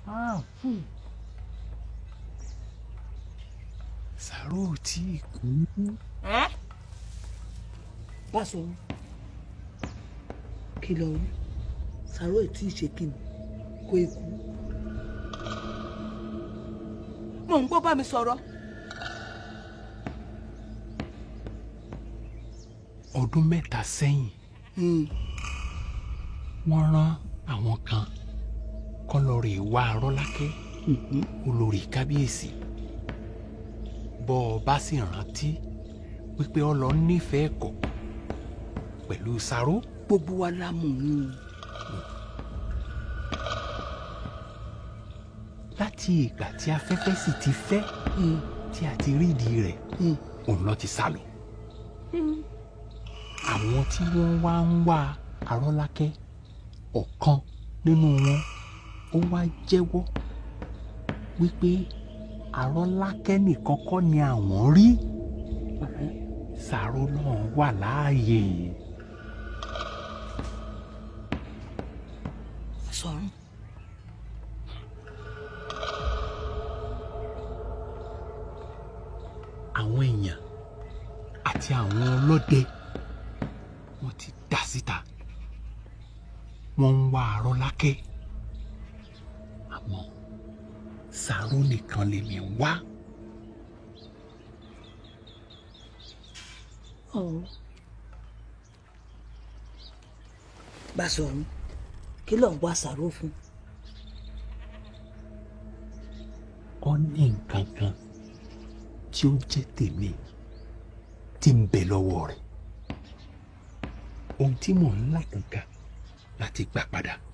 sàrò tí kú. Báṣọ kí lọ rí sàrò ètí ìṣèkìní kó eku. Mò ń gbọ́ bá mi sọ̀rọ̀. ọdún mẹ́ta sẹ́yìn wọ́n rán àwọn kan kọ́ lọ rè wá arọ́lákẹ́ olórí kábíyèsí bọ́ ọ bá sì rántí wípé ọ lọ nífẹ̀ẹ́ kọ̀ pẹ̀lú sàrò. Gbogbo wa la mọ̀ ọ́n. láti ìgbà tí afẹ́fẹ́ sì ti fẹ́ tí a ti rídìí rẹ̀ òun lọ ti sá lọ. àwọn tí wọ́n wá ń wá arọ́lákẹ́ ọ̀kan nínú wọn ó wá jẹ́wọ́ wípé arọ́lákẹ́ nìkan kọ́ ni àwọn rí sàrò náà wà láàyè. Sọ̀rọ̀. àwọn èèyàn àti àwọn ọlọ́dẹ wọ́n ti dá síta wọ́n ń wá arọ́lákẹ́ àmọ́ sàrò nìkan lèmi ń wá. Báṣọ̀run kí ló ń wá sàrò fún. ó ní nǹkan kan tí ó jẹ́ tèmi tí ń bẹ lọ́wọ́ rẹ̀ ohun tí mò ń là kankan láti gbà padà